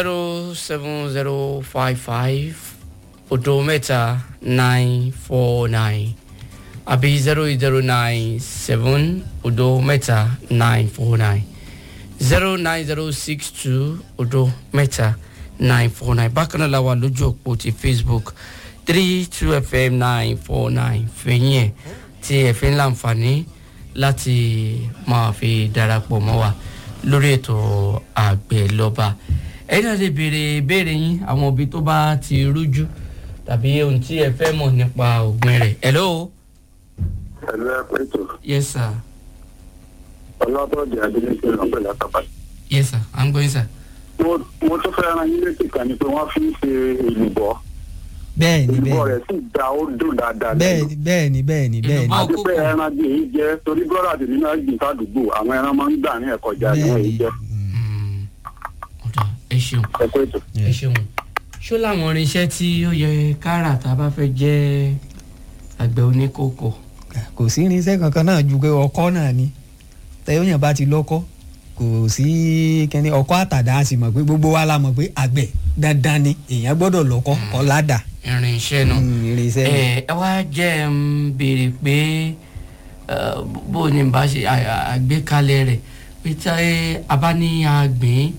zero seven zero five five odo mẹ́ta nine four nine àbí zero eight zero nine seven odo mẹ́ta nine four nine zero nine zero six two odo mẹ́ta nine four nine bákan náà la wà lójú òpó ti facebook three two fm nine four nine fẹ̀yìn ẹ̀ tí ẹ fi ń láǹfààní láti máa fi darapọ̀ mọ́ wa lórí ètò àgbẹ̀ lọ́ba ẹ̀yin náà lè béèrè ìbéèrè yín àwọn òbí tó bá ti rújú tàbí ohun tí ẹ fẹ́ mọ̀ nípa ògbìn rẹ̀ hello pẹ̀lú ẹ̀pẹ́ ètò yes sir ọlọ́bọ̀dé adélèké lọ́pẹ̀ látàpá. yes sir i'm going sir. mo mo tún fẹ́ ran yín létí kan ni pé wọ́n fi ń ṣe èlùbọ́ bẹ́ẹ̀ni èlùbọ́ bẹ́ẹ̀ni rẹ̀ sì da ó dùn dáadáa bẹ́ẹ̀ni bẹ́ẹ̀ni bẹ́ẹ̀ni bẹ́ẹ̀ni Èlùbọ́- àti pé ẹran bí èyí jẹ́ torí bọ́dà tèmi náà gbìn sádùúgbò àwọn ẹran máa ń gbà ní ẹ̀kọ́jà ní èyí bẹ́ẹ̀ni jẹ́ Mm, ọ̀dà ẹ ṣeun ẹ̀pẹ́ ètò. ẹ ṣeun ṣó làwọn irinṣẹ́ tí ó yẹ kára tá a bá fẹ́ jẹ́ àgbẹ̀ oníkókò kò sí irinṣẹ́ kankan náà ju pé ọkọ́ náà ni tẹ́yọ̀yàn bá ti lọ́kọ́ kò sí kẹ́ni ọkọ́ àtàdá a sì mọ̀ pé gbogbo wa la mọ̀ pé àgbẹ̀ dandan ni èèyàn gbọ́dọ̀ lọ́kọ́ ọ̀làdà irinṣẹ́ náà. Mm, irinṣẹ́ ni. ẹ ẹ wá jẹ́ ń béèrè pé ẹ, bó ni bá ṣe à- à- àgbékalẹ̀ rẹ̀ pé tí a bá ní àgbìn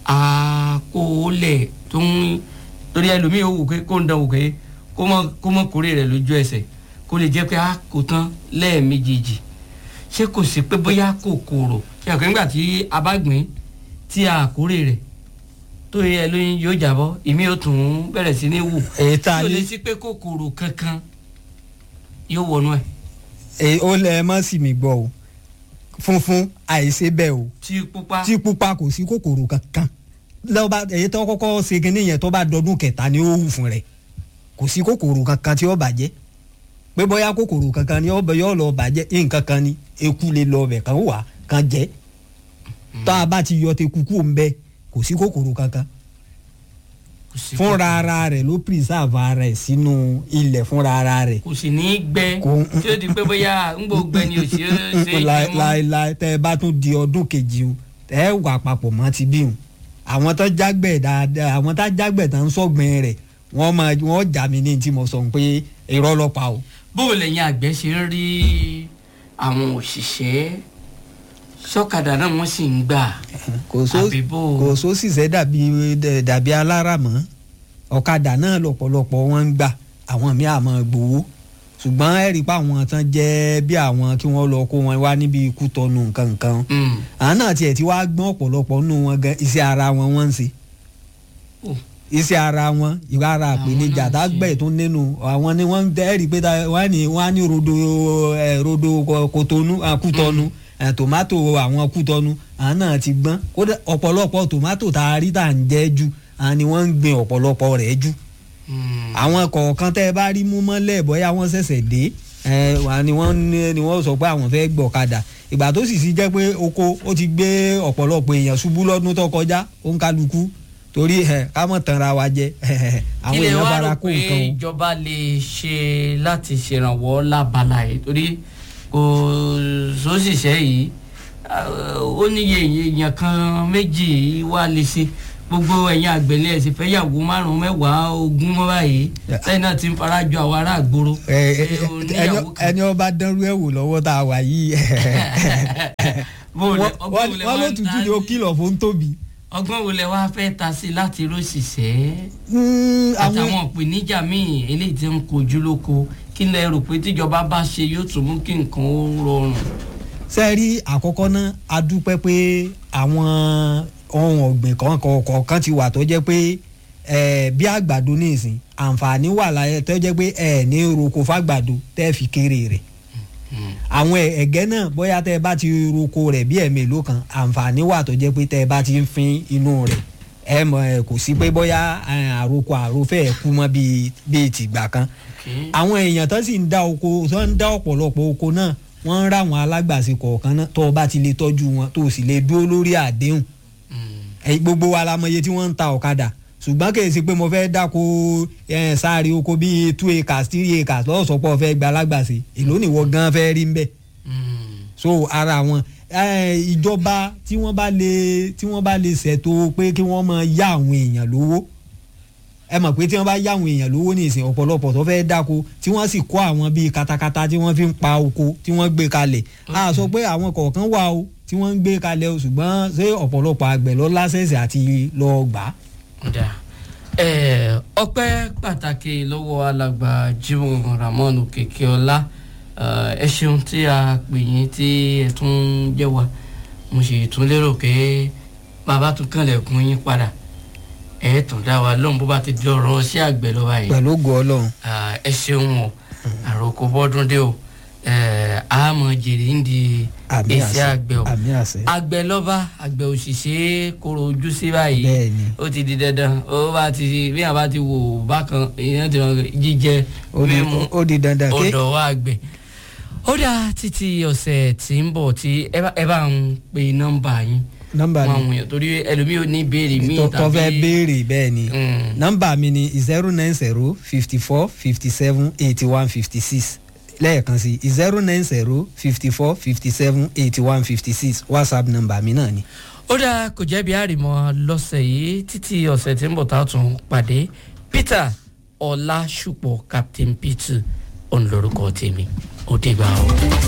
àkóólẹ̀ tó ń torí ẹlòmíì ó wù pé kó ń dán wù pé kó mọ kó mọ kórè rẹ̀ lójú ẹsẹ̀ kó lè jẹ́ pé a kò tán lẹ́ẹ̀mejìjì ṣé kò sí pé bóyá kòkòrò ṣe àgbẹ̀ nígbà tí a bá gbìn tí a kórè rẹ̀ tó yẹ lóyún yóò jábọ́ ìmí yóò tún bẹ̀rẹ̀ sí ní wù èyí tá a tí o lè ní sí pé kòkòrò kankan yóò wọnú ẹ èyí ó lẹ mọ́ sí mi gbọ́ o funfun àìṣe bẹ́ẹ̀ o tí pupa tí pupa kò sí kòkòrò kankan lọ́ba èyí tó kọ́kọ́ ṣe kínní yẹn tó bá dọdún kẹta ni ó wù fún rẹ̀ kò sí kòkòrò kankan tí ó bàjẹ́ pé bóyá kòkòrò kankan ni ó bẹ yọ lọ bàjẹ́ nǹkan kan ni eku lè lọ bẹ̀ kan wà kan jẹ́ tá a bá ti yọ teku kú ń bẹ kò sí kòkòrò kankan kò sí fúnra kòkòrò. ara rẹ̀ ló preserve ara rẹ̀ sínú ilẹ̀ fúnra ara rẹ̀ kò sì ní í gbẹ Kò- tí ó di pé bóyá ń gbò gbẹ ni ò ṣe é ṣe é jẹ Láí- mọ́ láíláí tẹ ẹ bá tún di ọdún kejì o tẹ ẹ wà papọ̀ mọ́ ti bí o àwọn tó jágbẹ̀ dáadáa àwọn tó jágbẹ̀ tó ń sọ̀gbìn rẹ̀ wọ́n máa wọ́n jà mí ní tí mo sọ pé irọ́ ló pa o. bó o lẹ́yìn àgbẹ̀ ṣe ń rí àwọn òṣìṣẹ́ sọ́kadà náà wọ́n sì ń gbà kò só Àbí bó o? kò só ṣiṣẹ́ dàbí dàbí alára mọ́ ọ̀kadà náà lọ́pọ̀lọpọ̀ wọn ń gbà àwọn míì àmọ́ gbowó ṣùgbọ́n ẹ rí i pé àwọn tán jẹ́ bí àwọn kí wọ́n lọ kó wọn wá níbi ikú tọnu nǹkan nǹkan Mm. àwọn náà tiẹ̀ ti wá gbọ́n ọ̀pọ̀lọpọ̀ nínú wọn gan iṣẹ́ ara wọn wọ́n ń ṣe Oh. iṣẹ́ ara wọn ìwà ara Àwọn àpèníjà náà ń tágbẹ̀ ṣe. tó nínú àwọn ni wọ́n ń dẹ́rì pé ta- wọ́n á ní wọ́n á ní rodo ẹ̀ rodo kọ- kotonu ah, kútọ́nu ẹ̀ tòmátò àwọn kútọ́nu àwọn náà ti gbọ́n kódà ọ̀pọ̀lọpọ̀ tòmátò tá a rí tà ń jẹ́ jù àwọn ni wọ́n ń gbin ọ̀pọ̀lọpọ̀ rẹ̀ jù Mm. àwọn kọ̀ọ̀kan tẹ́ ẹ bá rí mú mọ́lẹ̀ bóyá wọ́n ṣẹ̀ṣẹ̀ dé ẹ wà ni wọ́n ní- ni wọ́n sọ pé àwọn fẹ́ gbọ̀kadà ìgbà tó sì sí jẹ́ pé oko ó ti gbé ọ̀pọ̀lọpọ̀ èèyàn ṣubú lọ́dún tó kọjá ó ń kálukú torí ẹ ká mọ̀ tanra wa jẹ àwọn kí lè èèyàn wá bára rò kó pé nǹkan o. ìjọba lè ṣe láti ṣèrànwọ́ lábala yìí torí kò sóṣìṣẹ́ yìí ah, ó níye èèyàn kan méjì wá lè ṣe gbogbo ẹ̀yin àgbẹ̀lẹ̀ ẹ̀sìn fẹ́ yàwó márùn-ún mẹ́wàá ogún mọ́ báyìí Yeah. sẹ́yìn náà ti ń farajọ àwọn ará àgbòrò Ẹ, ẹ, pé o ẹni- níyàwó kan. ẹni ọba dánrú ẹ̀ wò lọ́wọ́ tá a wà yìí Bó o lẹ- wọ́n ọgbọ́n wo lẹ wọ́n wá ló ń tutù ta ni ó sí? kìlọ̀ fún tóbi. ọgbọ́n wo lẹ wá fẹ́ ta sí láti róṣìṣẹ́ Mm, àwọn- àtàwọn ìpèníjà míì eléyìí tí ń kojú lóko kí lẹ rò pé tíjọba bá ṣe yóò tún mú kí nǹkan ó rọrùn. ṣe rí àkọ́kọ́ náà a dúpẹ́ pé àwọn ohun ọ̀gbìn kan kọ̀ọ̀kan ti wà tó jẹ́ pé eh, bí àgbàdo ní ìsìn àǹfààní wà láyé tó jẹ́ pé ẹ̀ ní roko fàgbàdo tẹ́ fi kéré rẹ̀ àwọn ẹ̀- ẹ̀gẹ́ náà bóyá tẹ́ ẹ bá ti roko rẹ̀ bí ẹ̀mélòó kan àǹfààní wà tó jẹ́ pé tẹ́ ẹ bá ti ń fin inú rẹ̀ ẹ mọ̀ ẹ kò sí pé bóyá eh, àròkọ àròfẹ́ ẹ̀ kú mọ́ bíi bíi tìgbà kan Okay. àwọn èèyàn tó sì ń dá oko tó ń dá ọ̀pọ̀lọpọ̀ oko náà wọ́n ń ráwọn alágbàṣe kọ̀ọ̀kan náà tó o bá ti lè tọ́jú wọn tó o sì lè dúró lórí àdéhùn Mm. ẹ̀yin gbogbo wa la mọ iye tí wọ́n ń ta ọ̀kadà ṣùgbọ́n kì í ṣe pé mo fẹ́ dáko eh, sáré oko bíi two acres three acres lọ́sọ̀pọ̀ fẹ́ gba alágbàṣe èló nìwọ gan fẹ́ rí ń bẹ̀ Mm. so ara wọn eh, ìjọba tí wọ́n bá lè tí wọ́n bá lè ṣètò pé kí wọ́n máa yá àwọn èèyàn lówó ẹ mọ̀ pé tí wọ́n bá yá àwọn èèyàn lówó ní ìsìn ọ̀pọ̀lọpọ̀ tó fẹ́ dáko tí wọ́n sì kó àwọn bíi katakata tí wọ́n fi ń pa oko tí wọ́n gbé kalẹ̀ a sọ pé àwọn kọ̀ọ̀kan wà o tí wọ́n ń gbé kalẹ̀ o ṣùgbọ́n ṣé ọ̀pọ̀lọpọ̀ àgbẹ̀ lọ lásẹ̀sẹ̀ àti lọ gbà á. Ọ̀dà. Ẹ, ọpẹ́ pàtàkì lọ́wọ́ alàgbà Jimoh Ramon Òkèkèọlá ẹ ṣeun tí a pè yín tí ẹ tún jẹ́ wa mo sì tún lérò pé bàbá tún kànlẹ̀kùn yín padà ẹ tún dá wa lóhùn bó bá ti di ọ̀rọ̀ sí àgbẹ̀ lọ́wọ́ yìí pẹ̀lú ògo ọlọ́run Ah, ẹ ṣeun o àròkọ bọ́dún dé o ẹ, a mọ̀ jèrè ń di àmì èsì àṣẹ àgbẹ̀ o àmì àṣẹ àgbẹ̀ lọ́ba àgbẹ̀ òṣìṣẹ́ kóró ojú sí báyìí bẹ́ẹ̀ ni ó ti di dandan ó bá ti bí a bá ti wò bákan èèyàn ti wọn jíjẹ ó di- mímu ó di dandan ké ọ̀dọ̀ wa àgbẹ̀ ó dà títí ọ̀sẹ̀ tí ń bọ̀ tí ẹ bá- ẹ bá ń pe nọ́mbà yín nọ́mbà wọn mi àwọn èèyàn torí ẹlòmíì ò ní ìbéèrè míì tó tó fẹ́ béèrè bẹ́ẹ̀ ni Mm. nọ́mbà mi ni zero nine zero fifty four fifty seven eighty one fifty six lẹ́ẹ̀kan sí zero nine zero fifty four fifty seven eighty one fifty six whatsapp nọ́mbà mi náà ni. ó dà kò jẹ́bi àrìmọ́ lọ́sẹ̀ yìí títí ọ̀sẹ̀ tí ń bọ̀ tá a tún pàdé Peter Ọlásùpọ̀ Captain Peter òun lórúkọ tèmi ó dìgbà o.